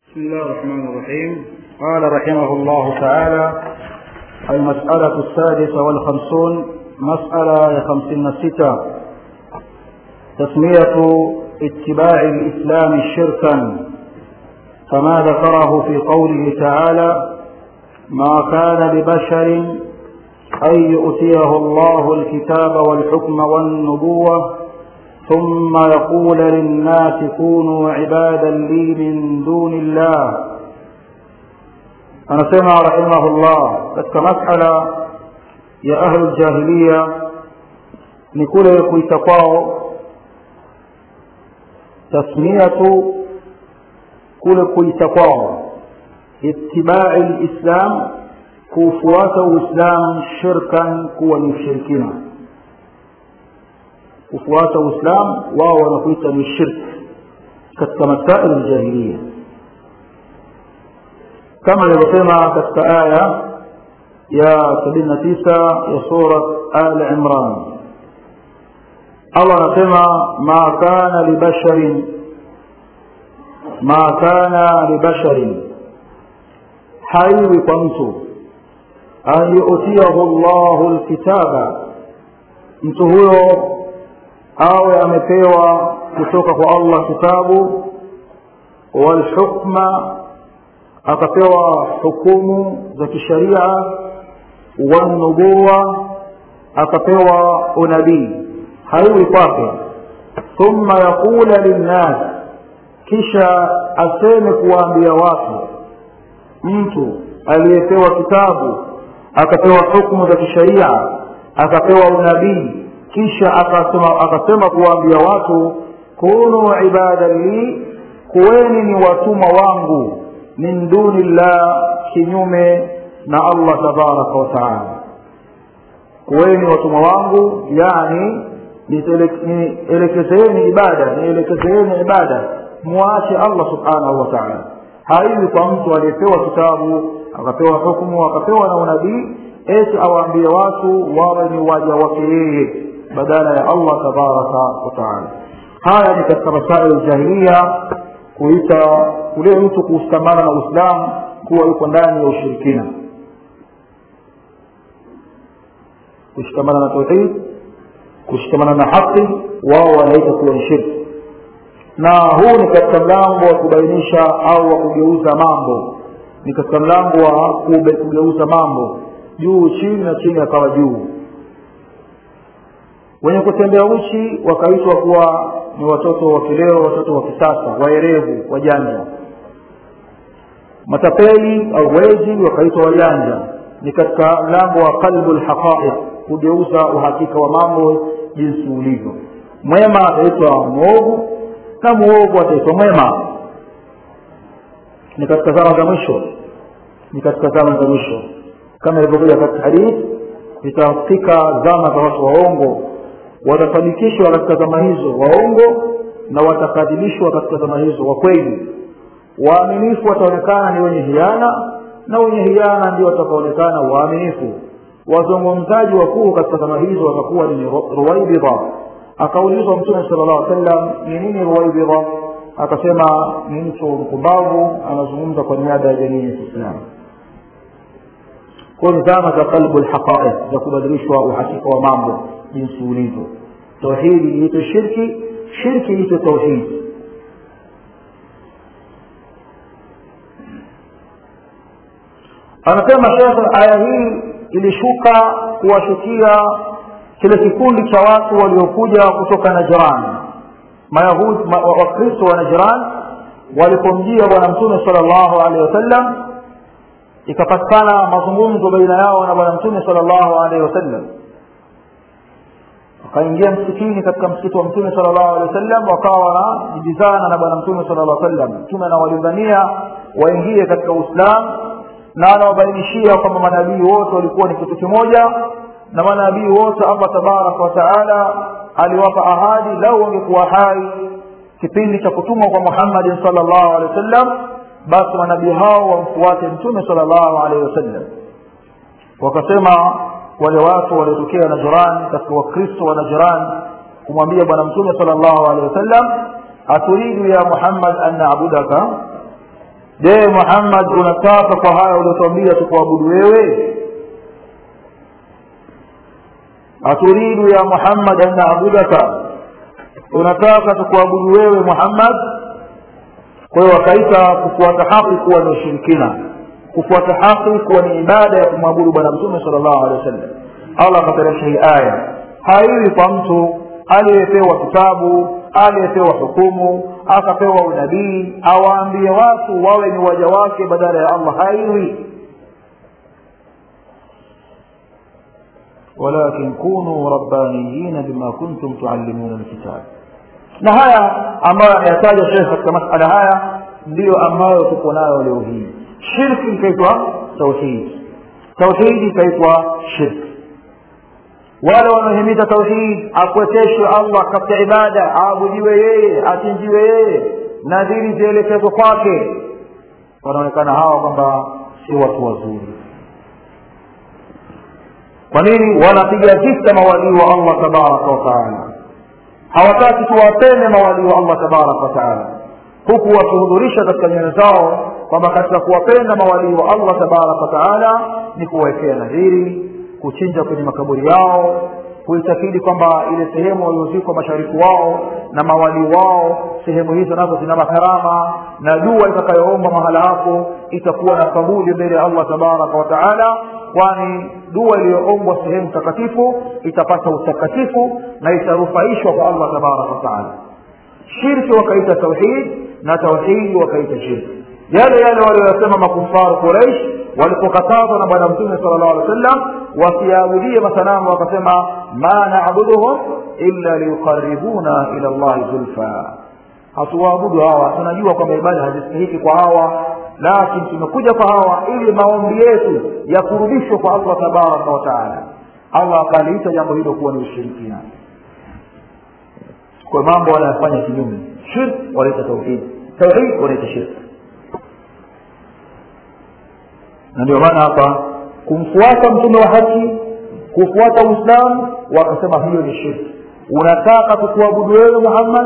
بسم الله الرحمن الرحيم قال رحمه الله تعالى المسألة السادسة والخمسون مسألة خمسين ستة تسمية اتباع الإسلام شركا كما ذكره في قوله تعالى ما كان لبشر أن يؤتيه الله الكتاب والحكم والنبوة ثم يقول للناس كونوا عبادا لي من دون الله anasema rahimahullah katika masala ya ahlu jahiliya ni kule kuita kwao tasmiyatu kule kuita kwao itibai lislam kuufuata uislam shirkan kuwa ni ushirikina kufuata uislam wao wanakuita ni shirk katika masail ljahiliya kama ilivyosema katika aya ya sabini na tisa ya surat al imran allah anasema ma kana libasharin ma kana libasharin haiwi kwa mtu an yutiyahu llahu lkitaba mtu huyo awe amepewa kutoka kwa allah kitabu walhukma akapewa hukumu za kisharia wanubuwa akapewa unabii haiwi kwake thumma yaqula linnas kisha aseme kuwaambia watu mtu aliyepewa kitabu akapewa hukumu za kisharia akapewa unabii kisha akasema, akasema kuwaambia watu kunu ibadan li kuweni ni watumwa wangu min duni llah kinyume na allah tabaraka wataala kuweni watumwa wangu yani nielekezeeni ibada nielekezeeni ibada mwache allah subhanahu wa taala haiwi kwa mtu aliyepewa kitabu akapewa hukumu akapewa na unabii eti awaambie watu wawe ni waja wake yeye badala ya allah tabaraka wataala haya ni katika masail jahiliya kuita kule mtu kushikamana na uislamu kuwa yuko ndani ya ushirikina kushikamana na tauhid kushikamana na haki wao wanaita kuwa ni shirki na huu ni katika mlango wa kubainisha au wa kugeuza mambo ni katika mlango wa kugeuza mambo juu chini na chini akawa juu wenye kutembea uchi wakaitwa kuwa ni watoto wa kileo watoto wa kisasa waerevu wajanja matapeli au wezi wakaitwa wajanja ni katika mlango wa qalbu lhaqaiq kugeuza uhakika wa mambo jinsi ulivyo mwema ataitwa mwovu na mwovu ataitwa mwema ni katika zama za mwisho ni katika zama za mwisho kama ilivyokuja katika hadithi zitafika zama za watu waongo watafanikishwa katika zama hizo waongo na watakadhibishwa katika zama hizo wa kweli waaminifu wataonekana ni wenye hiana na wenye hiana ndio watakaonekana waaminifu wazungumzaji wakuu katika zama hizo watakuwa ni ruwaibidha akaulizwa mtume sala llahu sallam ni nini ruwaibidha akasema ni mtu mpumbavu anazungumza kwa niaba ya jamii ya kiislamu kwa ni zama za qalbu lhaqaiq za kubadilishwa uhakika wa mambo jinsi ulivyo tauhidi iitwe shirki shirki iitwe tauhidi anasema shekhe aya hii ilishuka kuwashukia kile kikundi cha watu waliokuja kutoka najran mayahudi ma, wakristo wa najran walipomjia bwana mtume sala llahu alehi wasallam ikapatikana mazungumzo baina yao na bwana mtume sala llahu alehi wasallam wakaingia msikitini katika msikiti wa mtume sala llahu alehi wasallam wakawa wanajibizana na bwana mtume sala llah sallam mtume anawalingania waingie katika uislamu na anawabainishia kwamba manabii wote walikuwa ni kitu kimoja na manabii wote allah tabaraka wataala aliwapa ahadi lau wangekuwa hai kipindi cha kutumwa kwa muhammadin sala llahu alehi wasallam basi manabii hao wamfuate mtume sala llahu alehi wasallam wakasema wale watu waliotokea najran katika wakristo wa najran kumwambia bwana mtume sala llahu alehi wasallam aturidu ya muhammad an nabudaka je muhammad unataka kwa haya uliotuambia tukuabudu wewe aturidu ya muhammad an naabudaka unataka tukuabudu wewe muhammad kwa hiyo wakaita kufuata haki kuwa ni ushirikina kufuata haki kuwa ni ibada ya kumwabudu bwana mtume sala llahu alehi wa sallam allah akateremsha hii aya haiwi kwa mtu aliyepewa kitabu aliyepewa hukumu akapewa unabii awaambie watu wawe ni waja wake badala ya allah haiwi walakin kunu rabbaniyina bima kuntum tuallimuna lkitab na haya ambayo ameyataja shekh katika masala haya ndiyo ambayo tuko nayo leo hii shirki ikaitwa tauhidi tauhidi ikaitwa shirki wale wanaohimiza tauhid akweteshwe allah katika ibada aabudiwe yeye achinjiwe yeye nadhiri zielekezwe kwake wanaonekana hawa kwamba si watu wazuri kwa nini wanapiga vita mawalii wa allah tabaraka wataala hawataki tuwapende mawalii wa allah tabaraka wataala huku wakihudhurisha katika nyoyo zao kwamba katika kuwapenda mawalii wa allah tabaraka wataala ni kuwawekea nadhiri kuchinja kwenye makaburi yao kuitakidi kwamba ile sehemu waliozikwa mashariki wao na mawali wao sehemu hizo nazo zina makarama na dua itakayoomba mahala hapo itakuwa na kabuli mbele ya allah tabaraka wataala kwani dua iliyoombwa sehemu takatifu itapata utakatifu na itarufaishwa kwa allah tabaraka wataala shirki wakaita tauhid na tauhidi wakaita shirki yale yale walioyasema makufaru quraish walipokatazwa na bwana mtume sala llahu alih wa sallam wasiaabudie masanamu wakasema ma nabuduhum illa liyuqaribuna ila llahi zulfa hatuwaabudu hawa tunajua kwamba ibada hazistahiki kwa hawa lakini tumekuja kwa hawa ili maombi yetu yakurudishwe kwa allah tabaraka wataala allah akaliita jambo hilo kuwa ni ushirikina kwa mambo wanayofanya kinyume shirk wanaita tauhid tauhid wanaita shirk na ndio maana hapa kumfuata mtume wa haki kufuata uislamu wakasema hiyo ni shirki unataka tukuabudu wewe muhammad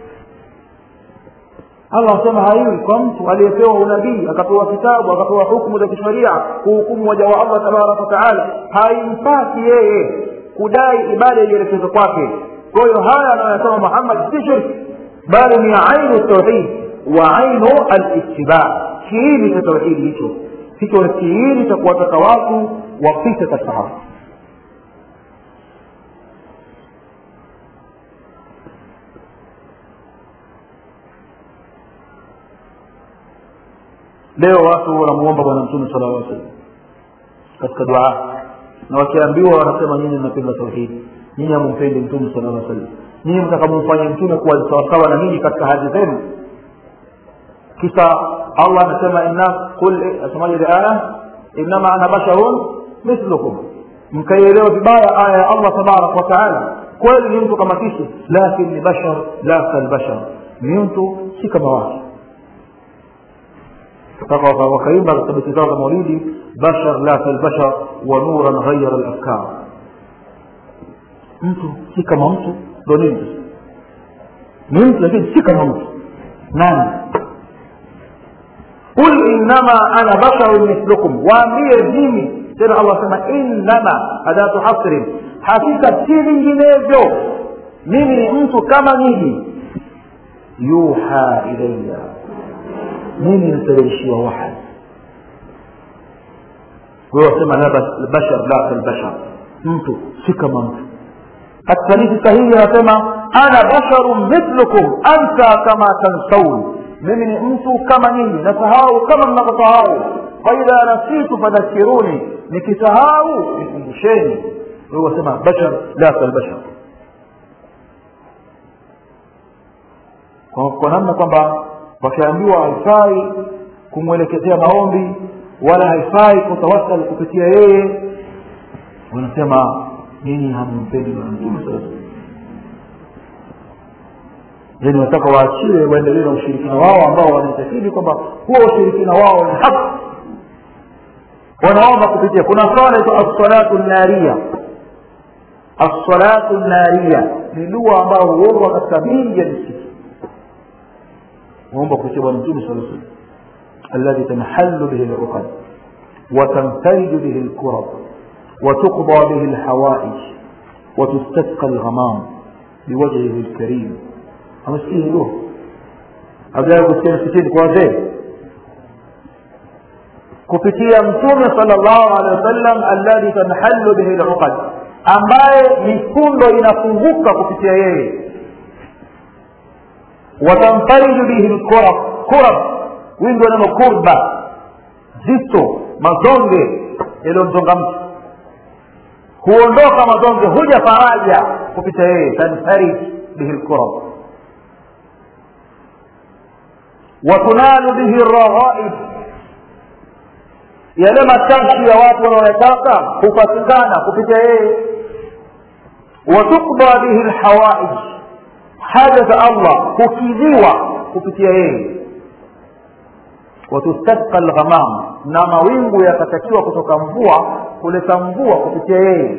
allah asema haiwi kwa mtu aliyepewa unabii akapewa kitabu akapewa hukumu za kisheria kuhukumu waja wa allah tabaraka wataala haimpasi yeye kudai ibada ielekezwe kwake kwa hiyo haya anayosema muhammad si shirki bali ni ainu tauhid wa ainu alittiba kiini cha tauhidi hicho hicho ni kiini cha kuwataka watu wapite katika haki leo watu wanamuomba bwana mtume sala llah salam katika dua na wakiambiwa wanasema nyinyi mnapenda tauhidi nyinyi hamumpendi mtume sala llah salam nyinyi mtakamumfanya mtume kuwa sawasawa na nyinyi katika hadhi zenu kisha allah anasema inna qul asemaje ile aya innama ana basharun mithlukum mkaielewa vibaya aya ya allah tabaraka wataala kweli ni mtu kama sisi lakin ni bashar la kalbashar ni mtu si kama watu mpaka wakaimba katika beti zao za maulidi bashar la kalbashar wa nuran ghayara lafkar mtu si kama mtu ndo nini ni mtu lakini si kama mtu nani qul innama ana basharun mithlukum waambie mimi tena allah sema innama adatu hasrin hakika si vinginevyo mimi ni mtu kama nyinyi yuha ilaya mimi nateremshiwa wahai wewe wasema la bashar la kalbashar mtu si kama mtu katika hadithi sahihi anasema ana basharun mithlukum anta kama tansaun mimi ni mtu kama nyinyi nasahau kama mnavyosahau faidha nasitu fadhakiruni nikisahau nikumbusheni wewe wasema bashar la kalbashar kwa, kwa namna kwamba wakiambiwa haifai kumwelekezea maombi wala haifai kutawasal kupitia yeye wanasema nyinyi hamumpendi bwana mtume sasa yani wataka waachiwe waendelee na ushirikina wao ambao wanaitakidi kwamba huo ushirikina wao ni haki wanaomba kupitia kuna swala ito assalatu naria assalatu naria ni dua ambayo huombwa katika mingi ya misikiti huomba kupitia bwana mtume saa salam الذي تنحل به العقد وتنفرج به الكرب وتقضى به الحوائج وتستسقى الغمام بوجهه الكريم amesikia hilo hajawahi kusikia msikitini kwa wazee kupitia mtume sallallahu alaihi wasallam alladhi tanhallu bihi luqad ambaye mifundo inafunguka kupitia yeye watamfariju bihi lkurab kurab wingi wa neno kurba zito mazonge yaliyomzonga mtu huondoka mazonge huja faraja kupitia yeye tanfarij bihi lkurab watunalu bihi raghaib yale matamshi ya watu wanaoyataka hupatikana kupitia yeye watukba bihi lhawaij haja za allah hukidhiwa kupitia yeye watustasqa lghamam na mawingu yakatakiwa kutoka mvua kuleta mvua kupitia yeye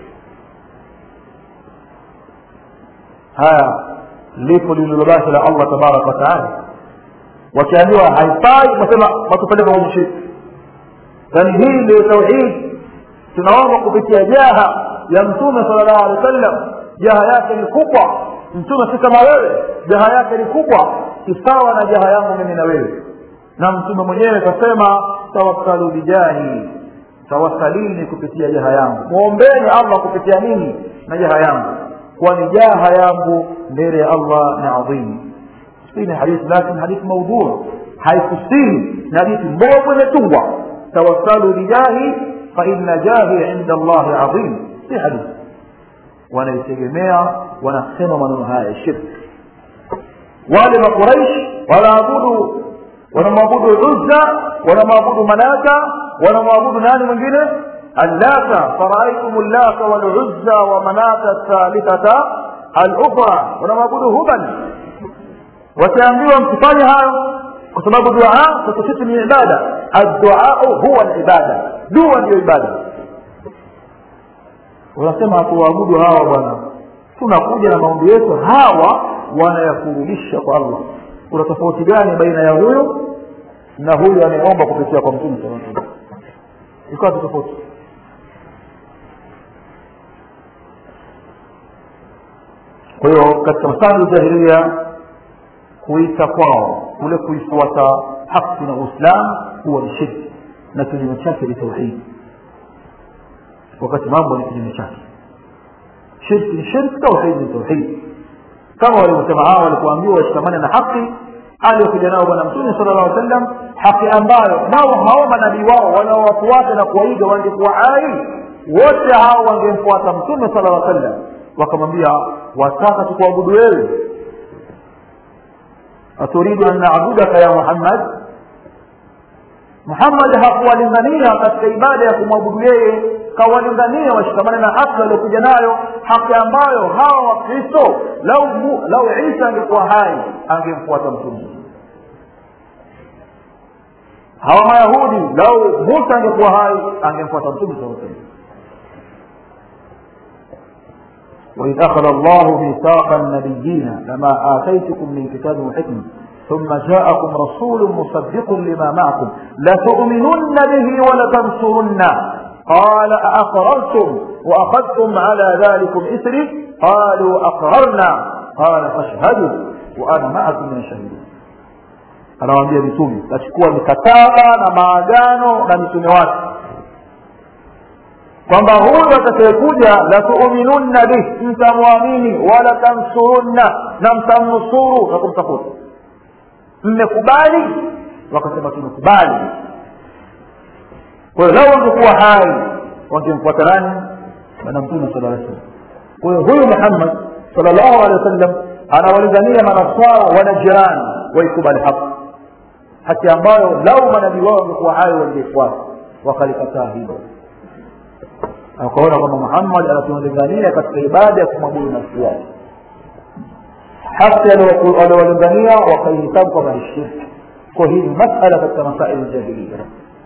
haya lipo lililobaki la allah tabaraka wataala wakiambiwa haifai wasema watupeleka kwenye shirki yaani hii ndio tauhid tunaomba kupitia jaha ya mtume sala llahu alehi wa sallam jaha yake ni kubwa mtume si kama wewe jaha yake ni kubwa si sawa na jaha yangu mimi na wewe na mtume mwenyewe kasema tawassalu bijahi tawassalini kupitia jaha yangu mwombeni allah kupitia nini na jaha yangu kwani jaha yangu mbele ya allah ni adhimu hii ni hadithi lakini hadithi maudhua haikusini ni hadithi mbovu imetungwa tawassalu bijahi faina jahi inda allahi adhim si hadithi wanaitegemea wanasema maneno haya ya shirki wale makuraish wanaabudu wanamwabudu uzza wanamwabudu manata wanamwabudu nani mwingine allata faraaitum llata waluzza wa manata thalithata alukhra wanamwabudu hubal wataambiwa msifanye hayo kwa sababu dua kwetu sisi ni ibada adduau huwa libada dua ndiyo ibada wanasema hatuwaabudu hawa bwana tunakuja na maombi yetu hawa wanayakurudisha kwa allah kuna tofauti gani baina ya huyo na huyu anayeomba kupitia kwa mtume saa salam ikawa tofauti kwa hiyo katika masali jahilia kuita kwao kule kuifuata haki na uislam huwa ni shirki na kinyume chake ni tauhidi wakati mambo ni kinyume chake shirki ni shirki tauhidi ni tauhidi kama walivyosema hawa walikuambiwa washikamane na haki aliyokuja nao bwana mtume sala llah sallam haki ambayo nao hao manabii wao wanaowafuata na kuwaiga wangekuwa hai wote hao wangemfuata mtume sala llah sallam wakamwambia wataka tukuabudu wewe aturidu an nabudaka ya muhammad muhammad hakuwalingania katika ibada ya kumwabudu yeye kawalingania washikamane na haki waliokuja nayo haki ambayo hawa wakristo lau, lau isa angekuwa hai angemfuata mtume hawa mayahudi lau musa angekuwa hai angemfuata mtume saa salam وإذ أخذ الله ميثاق النبيين لما آتيتكم من كتاب وحكمة ثم جاءكم رسول مصدق لما معكم لتؤمنن به ولتنصرن قال أأقررتم وأخذتم على ذلكم إثري قالوا أقررنا قال فاشهدوا وأنا معكم من الشهيدين anawaambia mitume tachukua mikataba na maagano na mitume wake kwamba huyu atakayekuja latuuminunna bih mtamwamini wala tansurunna na mtamnusuru na kumtafuta mmekubali wakasema tumekubali kwa hiyo lau wangekuwa hai wangemfuata nani bwana mtume sala aa salam kwa hiyo huyu muhammad sala llahu alehi wa sallam anawalingania manaswara wana jirani waikubali haki haki ambayo lau manabii wao wangekuwa hai wangefuata wakalikataa hilo akaona kwamba muhammad anatulingania katika ibada ya kumwabudu nafsi yake haki aliowalingania wakaihisabu kwamba ni shirki kwa hii ni masala katika masaili ljahiliya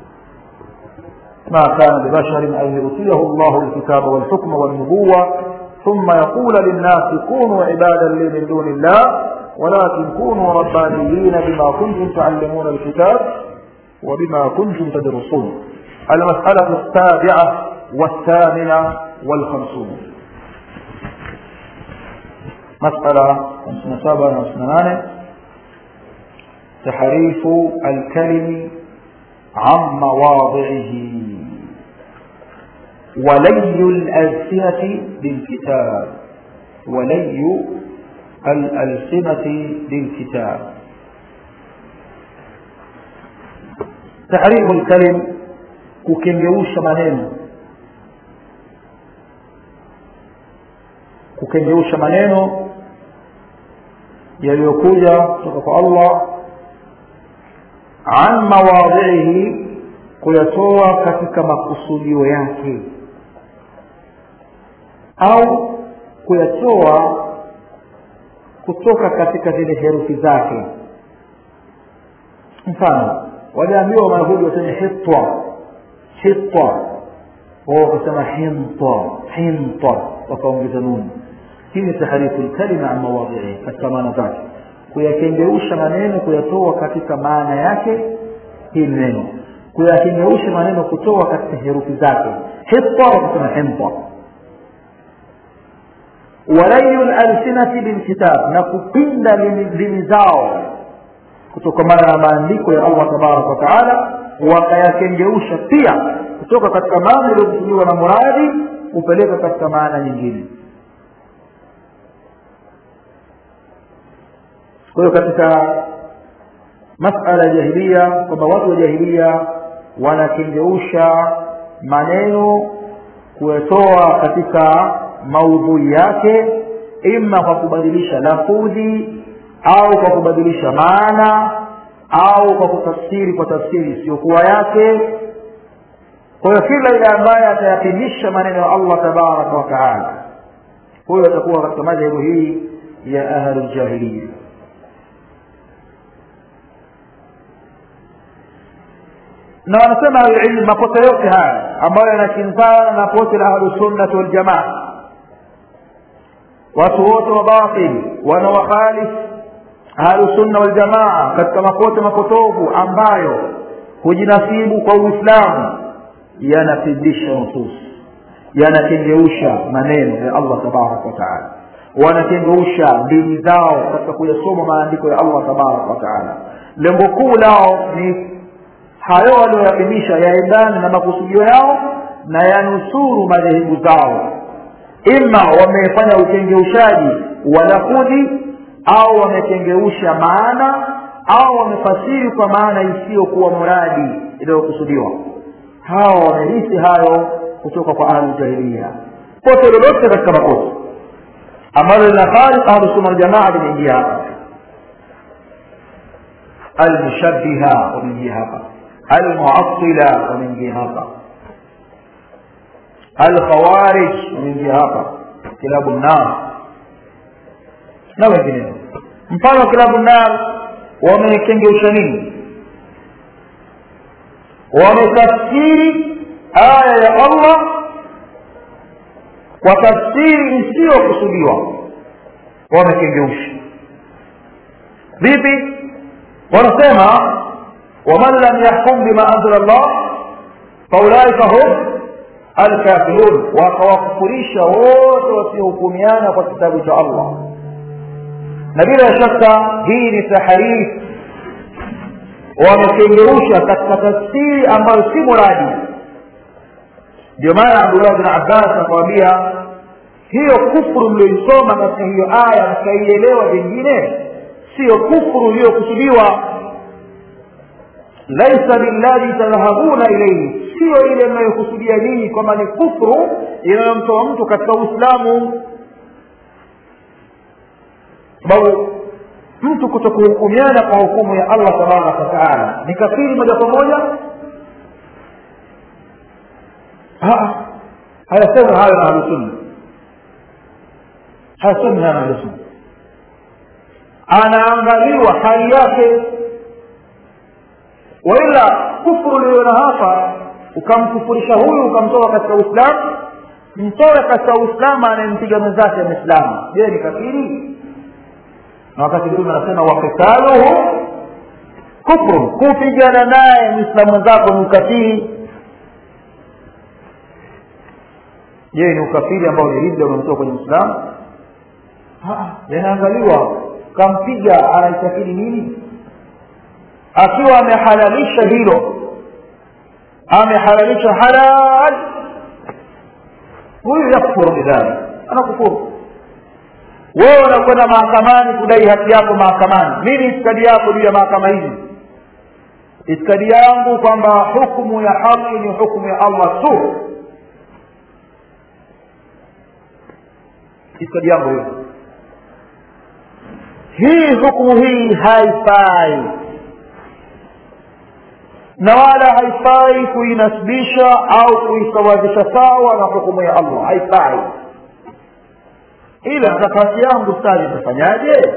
ما كان لبشر أن يؤتيه الله الكتاب والحكم والنبوة ثم يقول للناس كونوا عبادا لي من دون الله ولكن كونوا ربانيين بما كنتم تعلمون الكتاب وبما كنتم تدرسون المسألة السابعة والثامنة والخمسون مسألة 57 58 تحريف الكلم عن مواضعه ولي الألسنة بالكتاب ولي الألسنة بالكتاب تحريف الكلم kukengeusha maneno kukengeusha maneno yaliyokuja kutoka kwa allah an mawadhihi kuyatoa katika makusudio yake au kuyatoa kutoka katika zile herufi zake mfano waliambiwa mayahudi waseme hitwa hitwa wao wakasema hinta hinta wakaongeza nuni hii ni taharifu lkalima an mawadhihi katika maana zake kuyakengeusha maneno kuyatoa katika maana yake hii neno kuyakengeusha maneno kutoa katika herufi zake hitta wakasema hinta walayu lalsinati bilkitab na kupinda limi zao kutokamana na maandiko ya allah tabaraka wataala wakayakengeusha pia kutoka katika maana iliyokusudiwa na muradi kupeleka katika maana nyingine kwa hiyo katika masala ya jahilia kwamba watu wa jahilia wanakengeusha maneno kuyatoa katika maudhui yake ima kwa kubadilisha lafudhi au kwa kubadilisha maana au kwa kutafsiri kwa tafsiri isiyokuwa yake kwa hiyo kila ile ambaye atayapimisha maneno ya allah tabaraka wa taala huyo atakuwa katika madhehebu hii ya ahluljahiliya na wanasema ahlulilmu makosa yote haya ambayo yanakinzana na pote la ahlusunnati waljamaa watu wote wa batili wanawakhalifu ahlusunna waljamaa katika makote mapotovu ambayo hujinasibu kwa uislamu yanapindisha nusus yanakengeusha maneno ya allah tabaraka wataala wanakengeusha ndimi zao katika kuyasoma maandiko ya allah tabaraka wataala lengo kuu lao ni hayo walioyapimisha yaendane na makusudio yao na yanusuru madhehebu zao ima wamefanya ukengeushaji wa lafudhi au wamekengeusha maana au wamefasiri kwa maana isiyokuwa muradi inayokusudiwa hawa wamerithi hayo kutoka kwa ahluljahiliya pote lolote katika makosa ambalo lina khalif ahlusunna waljamaa limeingia hapa almushabiha wameingia hapa almuasila wameingia hapa alkhawarij wameingia hapa kilabu nar na wengineo mfano wa kilabu nar wamekengeusha nini wametafsiri aya ya allah kwa tafsiri isiyokusudiwa wamekengeusha vipi wanasema waman lam yahkum bima anzala llah faulaika hum alkafirun wakawakufurisha wote wasiohukumiana kwa kitabu cha allah na bila shaka hii ni taharif wamekengeusha katika tafsiri ambayo si muradi ndio maana abdullah bin abbas akawambia hiyo kufuru mlioisoma katika hiyo aya mkaielewa vingine siyo kufuru iliyokusudiwa laisa billadhi tadhhabuna ilaihi siyo ile mnayokusudia nyinyi kwamba ni kufru inayomtoa mtu katika uislamu sababu mtu kutokuhukumiana kwa hukumu ya allah tabaraka wataala ni kafiri moja kwa moja hayasema hayo na ahlusunna hayasemi hayo na ahlusunna anaangaliwa hali yake waila kufuru uliona hapa ukamkufurisha huyu ukamtoa katika uislamu mtoe katika uislamu anayempiga mwenzake mwislamu je ni kafiri na wakati mtume anasema wakitaluhu kufru kupigana naye mwislamu mwenzako ni ukafiri je ni ukafiri ambao ni ridda unamtoa kwenye uislamu yanaangaliwa kampiga anaitakidi nini akiwa amehalalisha hilo amehalalisha halal huyu yakfuru bidhalik anakufuru wewe unakwenda mahakamani kudai haki yako mahakamani nini itikadi yako juu ya mahakama hizi itikadi yangu kwamba hukumu ya haki ni hukumu ya allah tu itikadi yangu hiyo hii hukumu hii haifai na wala haifai kuinasibisha au kuisawazisha sawa na hukumu ya allah haifai ila nafasi yangu stadi itafanyaje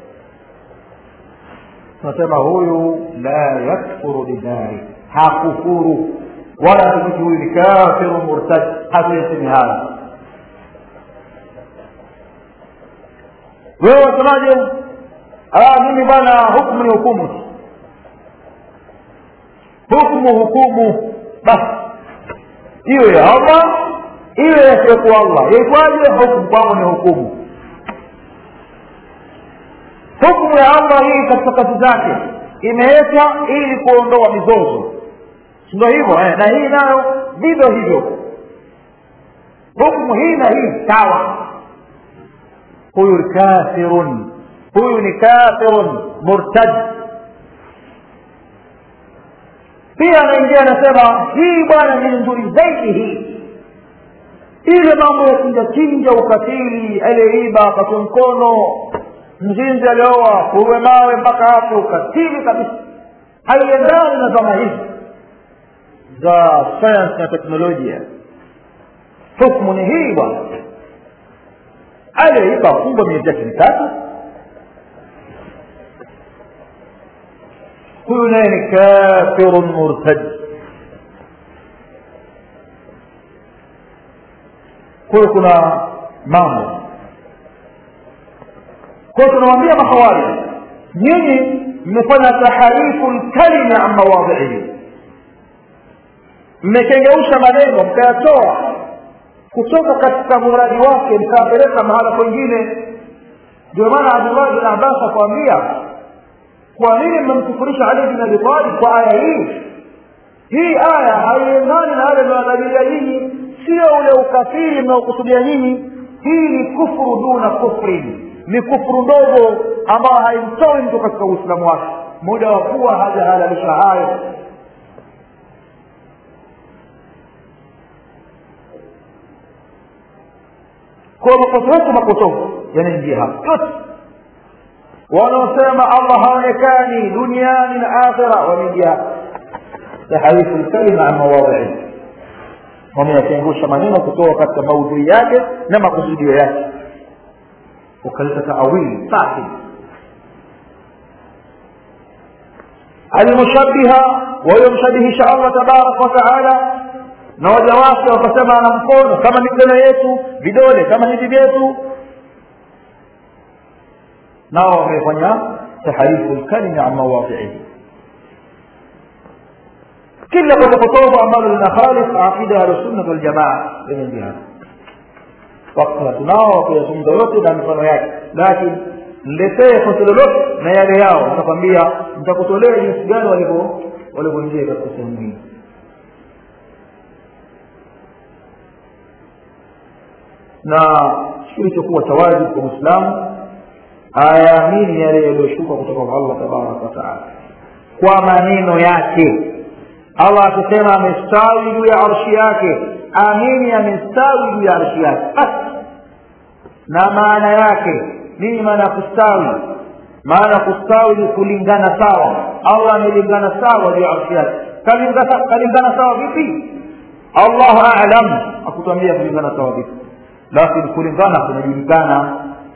tunasema huyu la yakfuru bidhalik hakufuru wala hatumiki huyu ni kafiru murtad hatuyasemi haya wewe wasemaje mimi bwana hukumu ni hukumu hukumu hukumu basi iwe ya allah iwe yasiyokuwa allah yaitwaje hukumu kwangu ni hukumu hukumu ya allah hii katika kazi zake imewekwa ili kuondoa mizozo sindo hivyo eh, na hii nayo vivyo hivyo hukumu hii na hii sawa huyu ni kafirun huyu ni kafirun murtad pia anaingia anasema hii bwana ni nzuri zaidi hii ile mambo ya chinja chinja ukatili aliyeiba akatwe mkono mzinzi alioa kuwe mawe mpaka hapo ukatili kabisa haiendani na zama hizi za sayansi na teknolojia hukmu ni hii bwana aliyeiba afungwa miezi yake mitatu huyu naye ni kafirun murtad kwayo kuna mambo kwayo tunawambia mahawari nyinyi mmefanya taharifu lkalimi an mawadhiihi mmekengeusha maneno mkayatoa kutoka katika muradi wake mkayapeleka mahala kwengine ndio maana abdullahi bin abbas akwambia kwa nini mmemkufurisha ali bin abi talib kwa aya hii hii aya haiendani na yale mnayotabiria nyinyi sio ule ukafiri mnaokusudia nyinyi hii ni kufuru duna kufrin ni kufuru ndogo ambayo haimtoi mtu katika uislamu wake muda wa kuwa hajahalalisha hayo kwa makosa yote mapotofu yanaingia hapa yote wanaosema allah haonekani duniani na akhira wameingia hapa taharifu lkalima an mawadhihi wameyatengusha maneno kutoka katika maudhui yake na makusudio yake ukaleta taawili safi almushabiha waliomshabihisha allah tabaraka wataala na waja wake wakasema ana mkono kama mikono yetu vidole kama hivi vyetu nao wamefanya taharifu lkalimi an mawadhiihi kila potopotovu ambalo lina khalif aqida ya ahlusunna waljamaa limeingia hapa wakati tunao kuyazungumza yote na mifano yake lakini mletee kosa lolote na yale yao nitakwambia nitakutolea jinsi gani walivyo walivyoingia katika sehemu hii na kilichokuwa cha wajibu kwa mwislamu ayaamini yale yaliyoshuka kutoka kwa allah tabaraka wataala kwa maneno yake allah akisema amestawi juu ya arshi yake amini amestawi juu ya arshi yake basi na maana yake nini maana ya kustawi maana kustawi ni kulingana sawa allah amelingana sawa juu ya arshi yake kalingana, kalingana sawa vipi allahu alam akutwambia kulingana sawa vipi lakini kulingana kunajulikana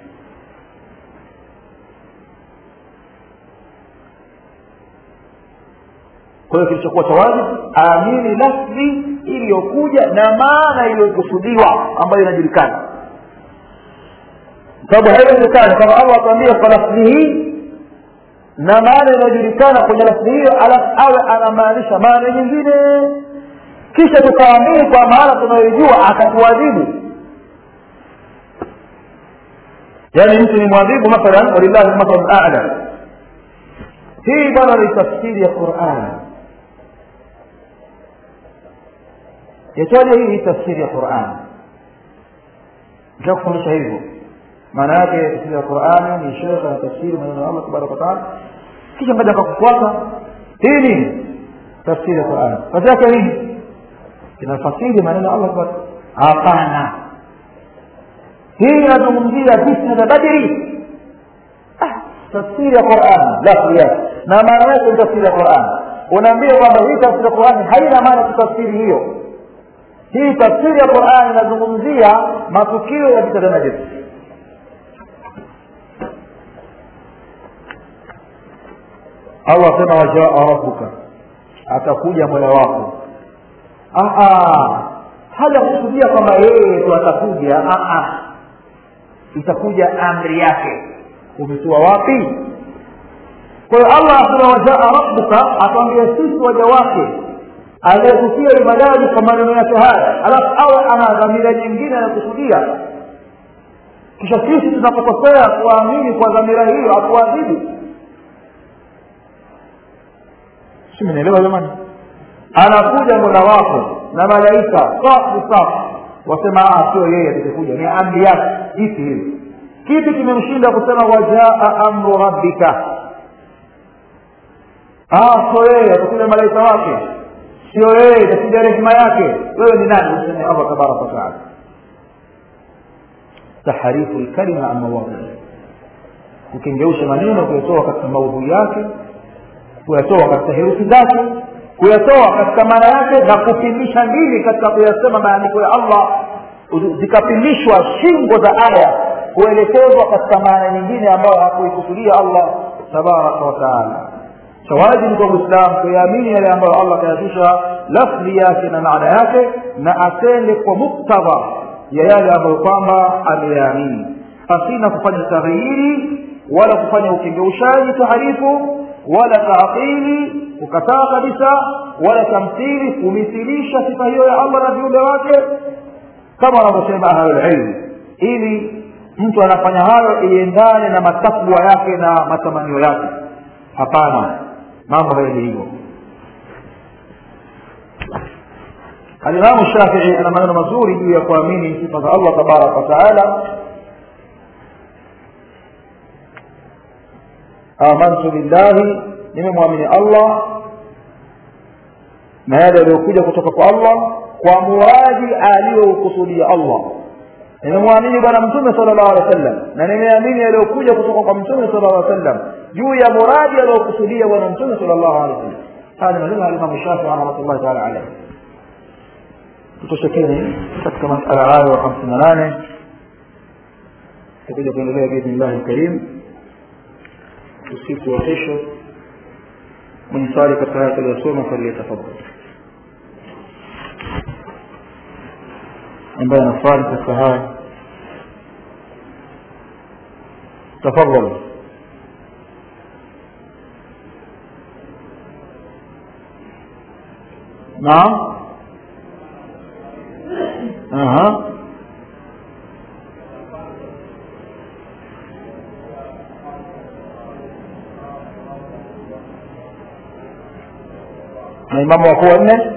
kwa hiyo kilichokuwa cha wajibu aamini lafdhi iliyokuja na maana iliyokusudiwa ambayo inajulikana sababu haiwezekani kama allah atuambia kwa lafdhi hii na maana inayojulikana kwenye lafzi hiyo alafu awe anamaanisha maana nyingine kisha tukaamini kwa maana tunayoijua akatuadhibu yaani mtu ni mwadhibu mathalan walillahi mathalu ala hii bwana ni tafsiri ya qurani yataja hii tafsiri ya qurani nishakufundisha hivyo maana yake tafsiri ya qurani ni shekhe na tafsiri maneno ya allah tabaraka wataala kisha ngaja akakufuata hii nini tafsiri ya qurani kazi yake nini inafasiri maneno ya allah tabaraka hapana hii inazungumzia vita vya badri tafsiri ya qurani lafzi yake na maana yake ni tafsiri ya qurani unaambia kwamba hii tafsiri ya qurani haina maana tafsiri hiyo hii tafsiri ya qurani inazungumzia matukio ya vita vya badri allah asema wajaa rabbuka atakuja mola wako hajakusudia kwamba yeye tu atakuja itakuja amri yake umetoa wapi kwa hiyo allah asema wajaa rabbuka atwambia sisi waja wake aliyetukia ibadani kwa maneno yake haya alafu awe ana dhamira nyingine anakusudia kisha sisi tunapokosea kuamini kwa dhamira hiyo akuadhibu si mnaelewa jamani anakuja mola wako na malaika safu safu wasema sio yeye atakekuja ni amri yake ipi hiyo kipi kimemshinda kusema wajaa amru rabbika sio yeye atakuja malaika wake sio yeye itakuja rehema yake wewe ni nani useme allah tabaraka wataala taharifu lkalima an mawadhi kukengeusha maneno kuyatoa katika maudhui yake kuyatoa katika herufi zake kuyatoa katika maana yake na kupimisha ndimi katika kuyasema maandiko ya allah zikapimishwa shingo za aya kuelekezwa katika maana nyingine ambayo hakuikusudia allah tabaraka wataala wajibu kwa mwislamu kuyaamini yale ambayo allah kayazusha lafdhi yake na maana yake na atende kwa muktadha ya yale ambayo kwamba ameyaamini pasina kufanya taghyiri wala kufanya ukengeushaji taharifu wala taatili kukataa kabisa wala tamthili kumithilisha sifa hiyo ya allah na viumbe wake kama wanavyosema ahlulilmu ili mtu anafanya hayo iendane na matakwa yake na matamanio yake hapana mambo hayaji hivyo alimamu shafii ana maneno mazuri juu ya kuamini sifa za allah tabaraka wataala amantu billahi nimemwamini allah na yale yaliyokuja kutoka kwa allah kwa muradi aliyoukusudia allah nimemwamini bwana mtume sala llahu alehi wa sallam na nimeamini yaliyokuja kutoka kwa mtume sala llahu alehi wa sallam juu ya muradi aliyokusudia bwana mtume sala llahu alehi wa sallam haya ni maneno ya alimamu shafii rahmatullahi taala alaihi tutoshekeni katika masala hayo hamsini na nane tutakuja kuendelea biidhnillahi lkarim usiku wa kesho mwenye swali katika haya tuliyosoma faliyatafadhal ambaye ana swali katika haya tafadhal naam aha na imamu wakuu wanne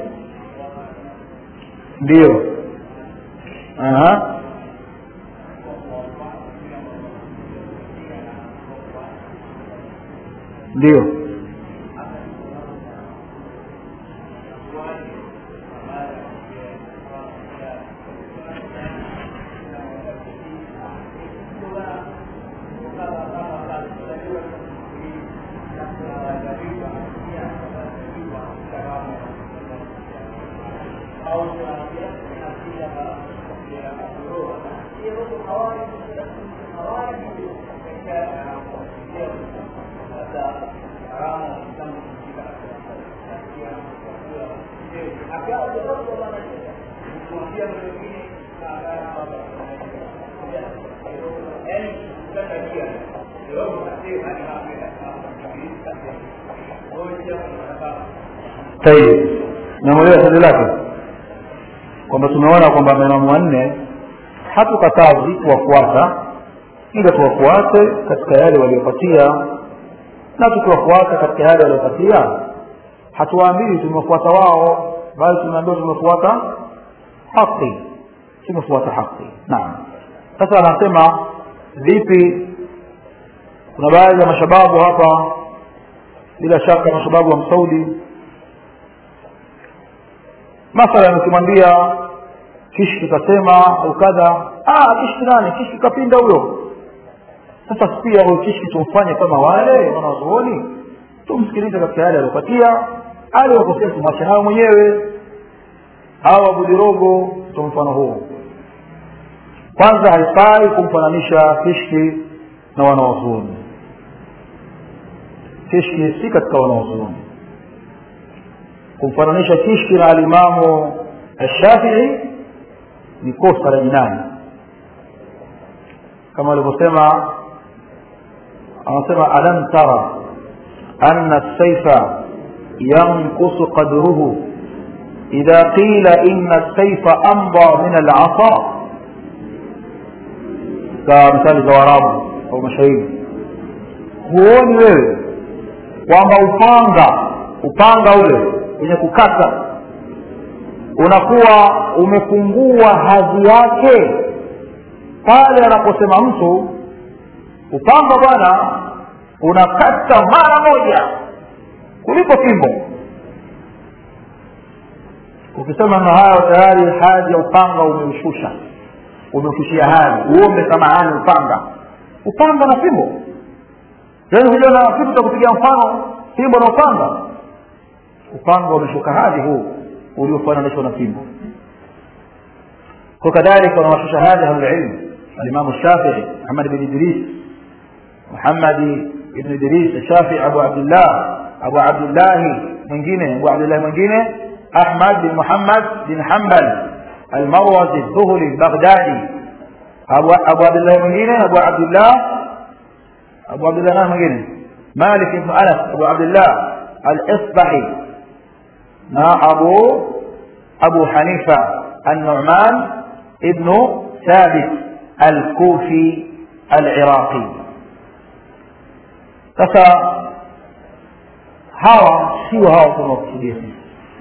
ndio aha ndio yani kutaka dia ndio unasema ni hapo tayib namwelewa swali lake kwamba tumeona kwamba maimamu wanne hatukatazi kuwafuata ila tuwafuate katika yale waliopatia na tukiwafuata katika yale waliopatia hatuwaambii tumefuata wao bali tumeambiwa tumefuata haki tumefuata haki naam sasa anasema vipi kuna baadhi ya mashababu hapa bila shaka mashababu wa msaudi mathalan ukimwambia kishki kasema au kadha kishki nani kishki kapinda huyo sasa pia huyo kishki tumfanye kama wale wanazuoni tumsikilize katika yale aliopatia aliwakosea tumwache nayo mwenyewe au abudirogo ndo mfano huo kwanza haifai kumfananisha kishki na wanawazuoni kishki si katika wanawazuoni kumfananisha kishki na alimamu ashafii ni kosa la jinai kama walivyosema anasema alam tara anna saifa yankusu qadruhu idha qila inna saifa amba min alasa ka mithali za warabu au mashairi huoni wewe kwamba upanga upanga ule wenye kukata unakuwa umepungua hadhi yake pale anaposema mtu upanga bwana unakata mara moja kuliko fimbo ukisema na hayo tayari hadhi ya upanga umeushusha umeushishia hadhi uombe samahani upanga upanga na fimbo yaani huja na kitu cha kupigia mfano fimbo na upanga upanga umeshuka hadhi huu uliofananishwa na fimbo وكذلك ونوشش هذا أهل العلم الإمام الشافعي محمد بن إدريس محمد بن إدريس الشافعي أبو عبد الله أبو عبد الله من جينه أبو عبد الله من جينه أحمد بن محمد بن حنبل المروزي الذهلي البغدادي أبو, أبو عبد الله من جينه أبو عبد الله أبو عبد الله من جينه مالك بن أنس أبو عبد الله الإصبعي أبو أبو حنيفة النعمان ابن ثابت الكوفي العراقي sasa hawa sio hawa tunaokusudia sisi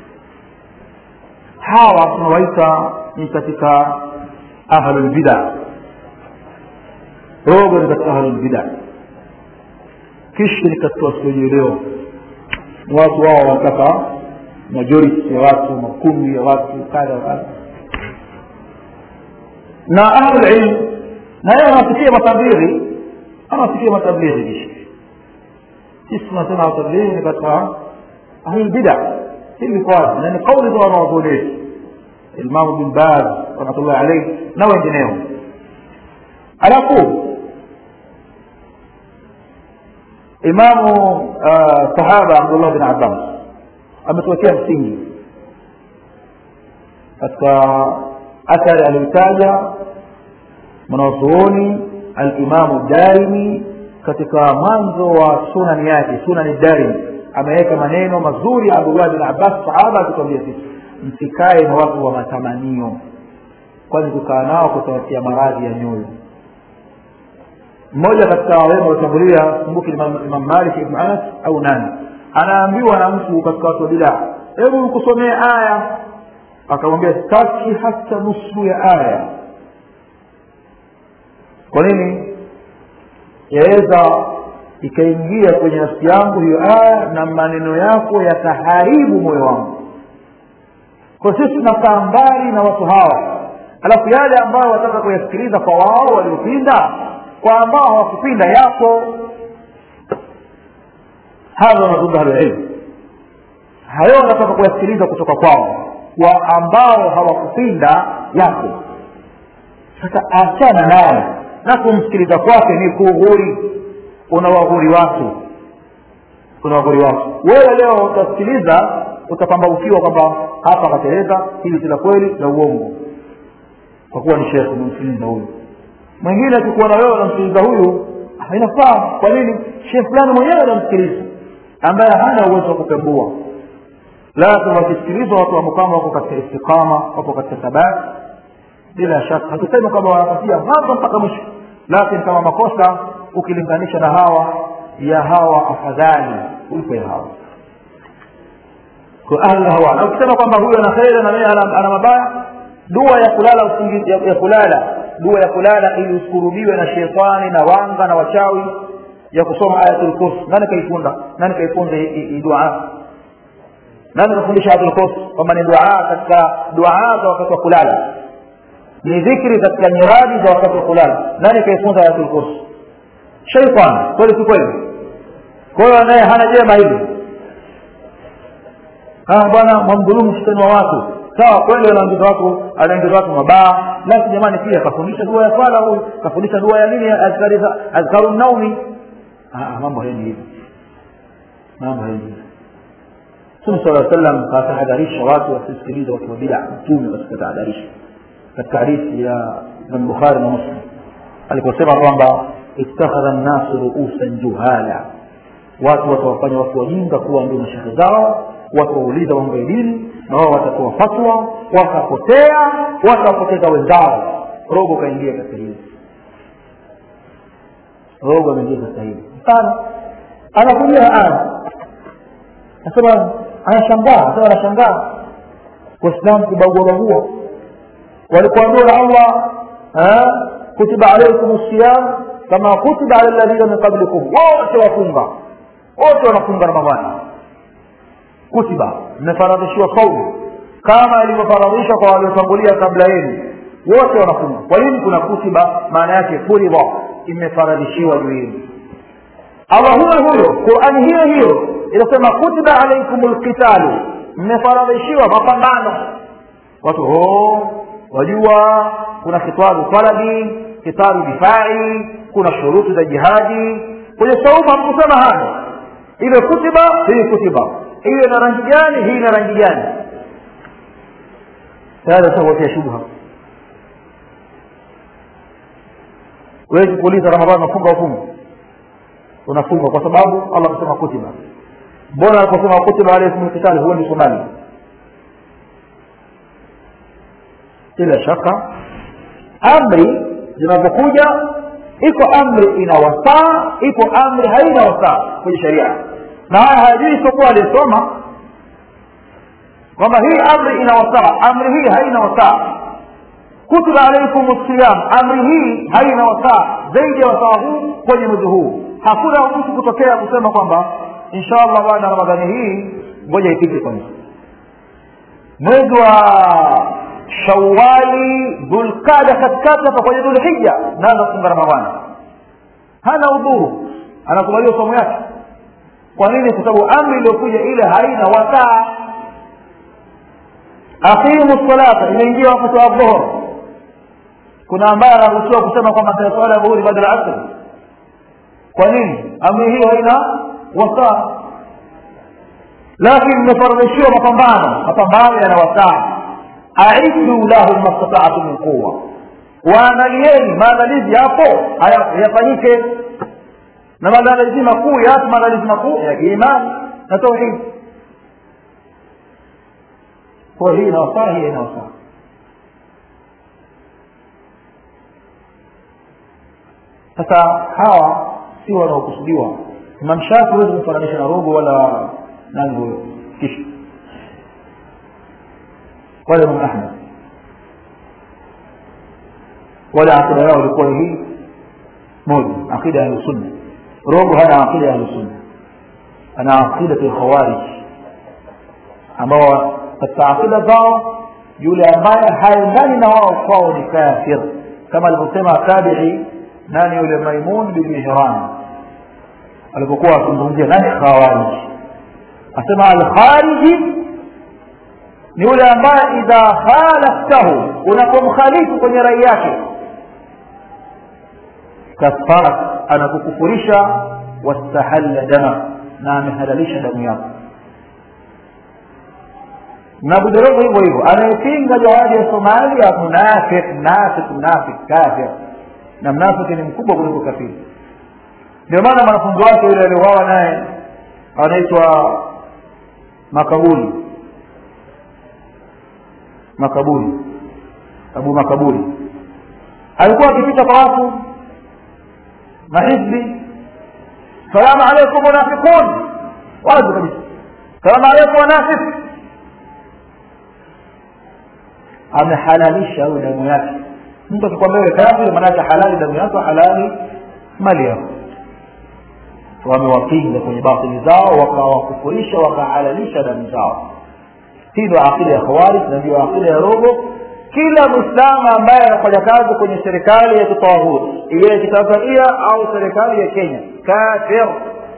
hawa tunawaita ni katika ahlulbida rogo ni katika ahlulbida kishi ni katika wasiojielewa watu wao wanataka majority ya watu makumi ya watu kadha wa kadha na ahlulilm na yeye anafikia matablighi anafikia matablighi kishi sisi tunasema watablighi ni katika ahlulbida hili kwazi na ni kauli za wanawazuoni wetu imamu bin baz rahmatullahi alaihi na wengineo alafu imamu sahaba abdullah bin abbas ametuwekea msingi katika athari aliyotaja mwanazuoni alimamu darimi katika mwanzo wa sunani yake sunani darimi ameweka maneno mazuri abdullah bin abbas sahaba akituambia sisi msikae na watu wa matamanio kwani kukaa nao kutawatia maradhi ya nyoyo mmoja katika wema waliotangulia kumbuki imam malik ibn anas au nani anaambiwa na mtu katika watu wa bidaa hebu nikusomee aya akamwambia sitaki hata nusu ya aya kwa nini yaweza ikaingia kwenye nafsi yangu hiyo aya na maneno yako yataharibu moyo wangu kwa sisi tunakaa mbali na watu hawa alafu yale ambayo wataka kuyasikiliza kwa wao waliopinda kwa ambao hawakupinda yapo hadha wanazungumza ahlulilmu hayo wanataka kuyasikiliza kutoka kwao wa ambao hawakupinda yapo sasa achana naye na kumsikiliza kwake ni kughuri unawaghuri watu unawaghuri watu wewe leo utasikiliza utapambaukiwa kwamba hapa akateleza hili si la kweli la uongo kwa kuwa ni shekhe umemsikiliza huyu mwingine akikuona wewe unamsikiliza huyu inafaa kwa nini shehe fulani mwenyewe anamsikiliza ambaye hana uwezo wa kupembua lazima wakisikilizwa watu ambao kama wako katika istiqama wapo katika thabati bila shaka hatusemi kwamba wanapatia mwanzo mpaka mwisho lakini kama makosa ukilinganisha na hawa ya hawa afadhali kuliko ya hawa kwa ahli hawa na ukisema kwamba huyu ana kheri na yeye ana ana mabaya dua ya kulala usingizi ya, ya kulala dua ya kulala ili usikurubiwe na shetani na wanga na wachawi ya kusoma ayatul kursi nani kaifunda nani kaifunza hii dua nani kafundisha ayatul kursi kwamba ni dua katika dua za wakati wa kulala ni dhikri katika nyiradi za wakati wa kulala nani kaifunza ayatul kursi shaitan kweli si kweli kwa hiyo naye hana jema hili bwana mwamdhulumu shetani wa watu sawa kweli anaingiza watu anaingiza watu mabaa lakini jamani pia kafundisha dua ya swala huyu kafundisha dua ya nini azkari azkaru naumi mambo haendi hivi mambo haendi hivi mtume sala sallam katahadharisha watu wasisikilize watu wa bida mtume katika tahadharisha katika hadithi ya Imam Bukhari na Muslim aliposema kwamba ittakhadha an-nasu ru'usan juhala watu watawafanya watu wajinga kuwa ndio mashehe zao watawauliza mambo ya dini na wao watatoa fatwa watapotea watawapoteza wenzao rogo kaingia katika hili rogo ameingia katika hili mfano anakuja aya nasema anashangaa sema anashangaa waislamu kubagua bagua walipoambiwa na allah kutiba alaikum siyam kama kutiba ala alladhina min qablikum wote wafunga wote wanafunga ramadhani kutiba mmefaradhishiwa saumu kama ilivyofaradhishwa kwa waliotangulia kabla yenu wote wanafunga kwa nini kuna kutiba maana yake furidha imefaradhishiwa juu yenu allah huyo huyo qurani hiyo hiyo inasema kutiba alaikum lqitalu mmefaradhishiwa mapambano watu ho wajua kuna kitabu talabi kitabu difai kuna shuruti za jihadi kwenye saumu hamkusema hayo ile kutiba hii kutiba hiyo ina rangi gani hii ina rangi gani tayari utakutia shubha huwezi kuuliza ramadhani unafunga ufungu unafunga kwa sababu allah amesema kutiba mbona aliposema kutiba alaikum lkitali huendi somali bila shaka amri zinazokuja iko amri ina wasaa iko amri haina wasaa kwenye sheria na haya hayajui isipokuwa aliyesoma kwamba hii amri ina wasaa amri hii haina wasaa kutiba alaikum siyam amri hii haina wasaa zaidi ya wasaa huu kwenye mwezi huu hakuna mtu kutokea kusema kwamba insha allah baada ya ramadhani hii ngoja ipite kwanza mwezi wa shawali dhulqada katikati hapa kwenye dhulhija naanza kufunga ramadhani hana udhuru anakubaliwa somo yake kwa nini kwa sababu amri iliyokuja ile haina wasaa aqimu salata imeingia wakati wa dhuhur kuna ambaye anaruhusiwa kusema kwamba swala ya dhuhuri baada ya asr kwa nini amri hiyo haina wasaa lakini mmefardhishiwa mapambano mapambano yana wasaa aiddu lahum mastata'tu min quwa waangalieni maandalizi yapo yafanyike na maandalizi makuu yapi maandalizi makuu ya imani na tauhid kwa hii ina wasaa hii ina wasaa sasa hawa si wanaokusudiwa imam shafi huwezi kumfananisha na rogo wala nani huyo kisha wala imam ahmad wala akida yao ilikuwa hii moja akida ya ahlusunna rogo hana akida ya ahlusunna ana akida ya khawarij ambao katika akida zao yule ambaye haendani na wao kwao ni kafir kama alivyosema tabi'i nani yule maimun bin mihran alipokuwa akizungumzia nani khawarij asema al-khariji ni yule ambaye idha khalaftahu unapomkhalifu kwenye rai yake kafara anakukufurisha wastahalla dama na amehalalisha damu yako na buderogo hivyo hivyo anayepinga jihadi ya somalia munafik munafik munafik kafir na mnafiki ni mkubwa kuliko kafiri ndio maana mwanafunzi wake yule aliuawa naye anaitwa makaburi makaburi abu makaburi alikuwa akipita kwa watu na hizbi salamu alaikum munafiqun wazi kabisa salamu alaikum wanafik amehalalisha huyo damu yake mtu akikwambia wewe kafiri maanake halali damu yako halali mali yako wamewapinga kwenye batili zao wakawakufurisha wakahalalisha damu zao hii ndio akida ya khawarij na ndio akida ya robo kila mwislamu ambaye anafanya kazi kwenye serikali ya kitawahut iwe ya kitanzania au serikali ya kenya kafir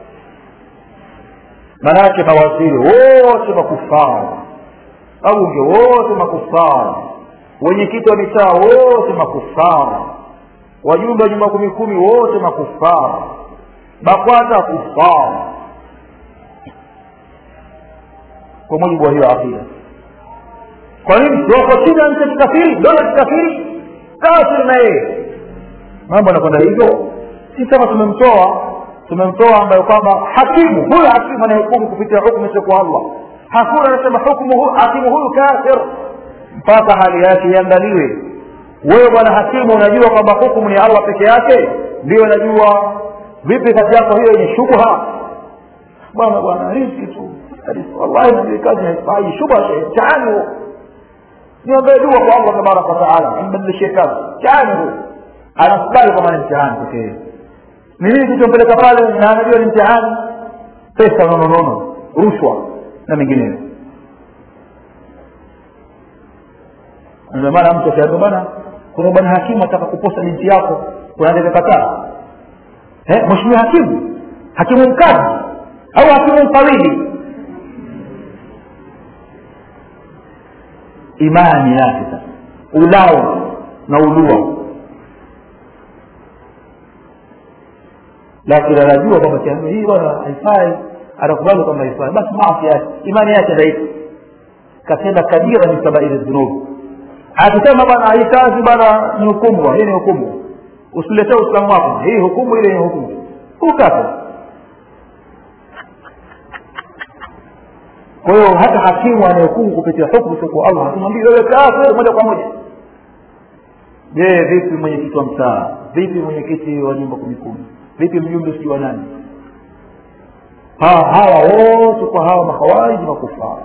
manake mawaziri wote makufara wabunge wote makufara wenyekiti wa mitaa wote makufara wajumbe wa nyumba kumi kumi wote makufara bakwata kufara kwa mujibu wa hiyo akida kwa nini wako chini ya nchi ya kikafiri dola kikafiri kafiri na yeye mambo anakwenda hivyo si kama tumemtoa tumemtoa ambayo kwamba hakimu huyu hakimu anayehukumu kupitia hukumu isiyokuwa allah hakuna anasema hukumu huyu hakimu huyu kafir mpaka hali yake iangaliwe wewe bwana hakimu unajua kwamba hukumu ni allah peke yake ndio unajua vipi kati yako hiyo yenye shubha bwana bwana riski tu wallahi najui kazi haifai shubha mtihani huo niombee dua kwa allah tabaraka wataala ambadilishie kazi mtihani huo anakubali kwamba ni mtihani pekee ni nini kilichompeleka pale na anajua ni mtihani pesa nononono rushwa na mengineyo ndio maana mtu akiambia bwana kuna bwana hakimu ataka kuposa binti yako unaanza kataa eh mheshimiwa hakimu hakimu mkazi au hakimu mfawidhi imani yake sasa ulao na ulua lakini anajua kwamba kiambia hii bwana haifai anakubali kwamba haifai basi maafi yake imani yake dhaifu katenda kabira min sabairi dhunubi akisema bwana hii kazi bwana ni hukumu hii ni hukumu usiletee uislamu wako hii hukumu ile ni hukumu ukata kwa hiyo hata hakimu anayehukumu kupitia hukumu siku allah hatumwambii wewe kafir moja kwa moja je vipi mwenyekiti wa mtaa vipi mwenyekiti wa nyumba kumi kumi vipi mjumbe sijui wa nani hawa wote kwa hawa makhawariji makufara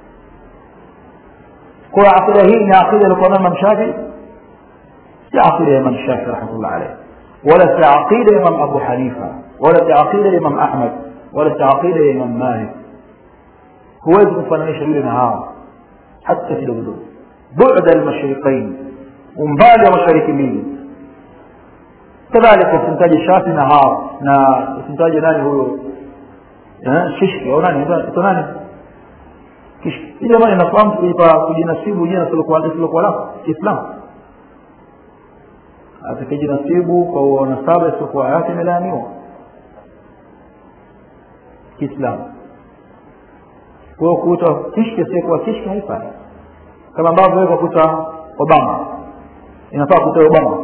kwa akida hii ni akida alikuwa nayo imam shafii si akida ya imam shafii rahmatullah alayh wala si akida ya imam abu hanifa wala si akida ya imam ahmad wala si akida ya imam malik huwezi kufananisha yule na hawa hata kidogo bu'da almashriqain umbali wa mashariki mbili kadhalika usimtaje shafi na hawa na usimtaje nani huyo shishki au nani ito nani hii jamani nafahamu kuipa kujinasibu jina silokuwa lako kiislamu atakijinasibu kwa nasaba isiokuwa yake imelaaniwa kiislamu kwa hiyo kuitwa kishki asiyekuwa kishki haifai kama ambavyo wewe kuita obama inafaa kuita obama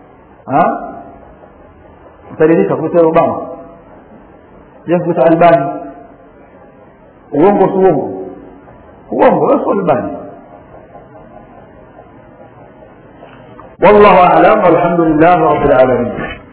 utaridhika kuita obama je kuita albani uongo si uongo uongo wewe si albani والله اعلم والحمد لله رب العالمين